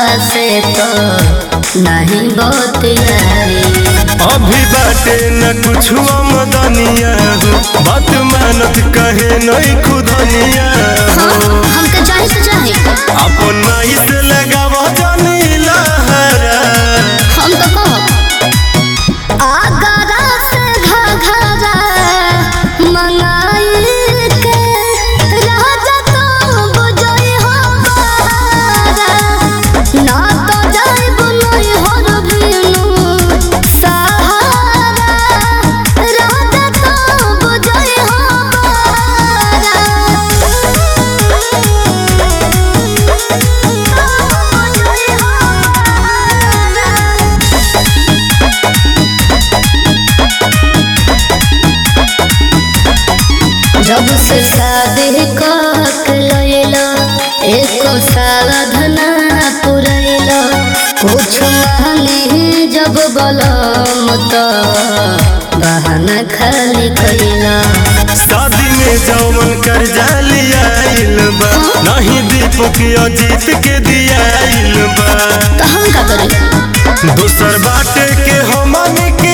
से तो नहीं बतियाई अभी बाटे न कुछ मदनिया हो बात मानत कहे नहीं खुदनिया हाँ, हमके जाए तो जाए अपन माई से लगाव जानी लहरा हम तो कहो आगरा से घघरा मंगाई के राजा तो बुझई हो बारा ना तो जाए बुनई हो बिनु सहारा राजा तो बुझई हो बारा जब से शादी कक लैला एको साधना पुरैला कुछ मांगे जब बलम तो बहाना खाली कैला शादी में जौमन कर लियाइल बा नहीं दीपक अजीत के दियाइल बा तो हम का करी दोसर बाटे के हमन के